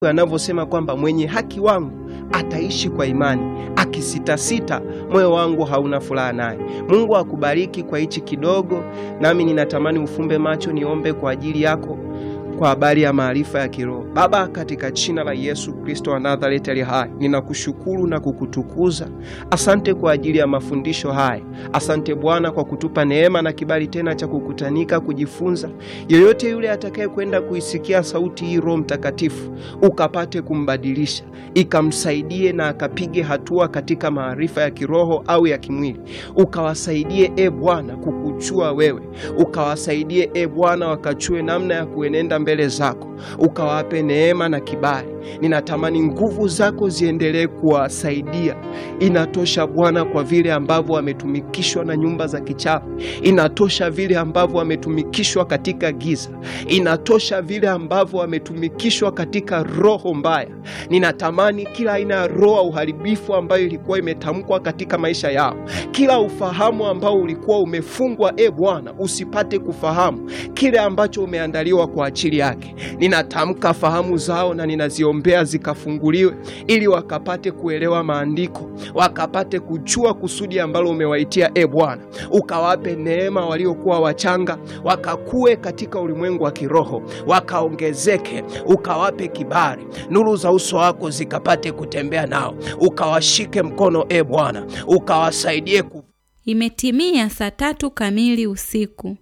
anavyosema kwamba mwenye haki wangu ataishi kwa imani, akisitasita moyo wangu hauna furaha naye. Mungu akubariki kwa hichi kidogo, nami ninatamani ufumbe macho niombe kwa ajili yako kwa habari ya maarifa ya kiroho. Baba, katika jina la Yesu Kristo wa Nazareti ali hai, ninakushukuru na kukutukuza. Asante kwa ajili ya mafundisho haya. Asante Bwana kwa kutupa neema na kibali tena cha kukutanika kujifunza. Yeyote yule atakaye kwenda kuisikia sauti hii, Roho Mtakatifu ukapate kumbadilisha, ikamsaidie na akapige hatua katika maarifa ya kiroho au ya kimwili. Ukawasaidie e Bwana kukujua wewe, ukawasaidie e Bwana wakachue namna ya kuenenda mbele zako, ukawape neema na kibali. Ninatamani nguvu zako ziendelee kuwasaidia. Inatosha Bwana kwa vile ambavyo wametumikishwa na nyumba za kichawi, inatosha vile ambavyo wametumikishwa katika giza, inatosha vile ambavyo wametumikishwa katika roho mbaya. Ninatamani kila aina ya roho ya uharibifu ambayo ilikuwa imetamkwa katika maisha yao, kila ufahamu ambao ulikuwa umefungwa, e Bwana, usipate kufahamu kile ambacho umeandaliwa kwa ajili yake. Ninatamka fahamu zao na ninaziombea zikafunguliwe, ili wakapate kuelewa maandiko, wakapate kujua kusudi ambalo umewaitia. E Bwana, ukawape neema waliokuwa wachanga, wakakue katika ulimwengu wa kiroho, wakaongezeke, ukawape kibali, nuru za uso wako zikapate kutembea nao, ukawashike mkono e Bwana, ukawasaidie ku Imetimia saa tatu kamili usiku.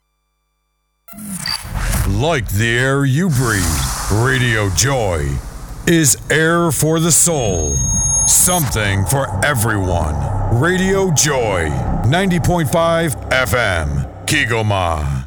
Like the air you breathe, Radio Joy is air for the soul. Something for everyone. Radio Joy, 90.5 FM, Kigoma.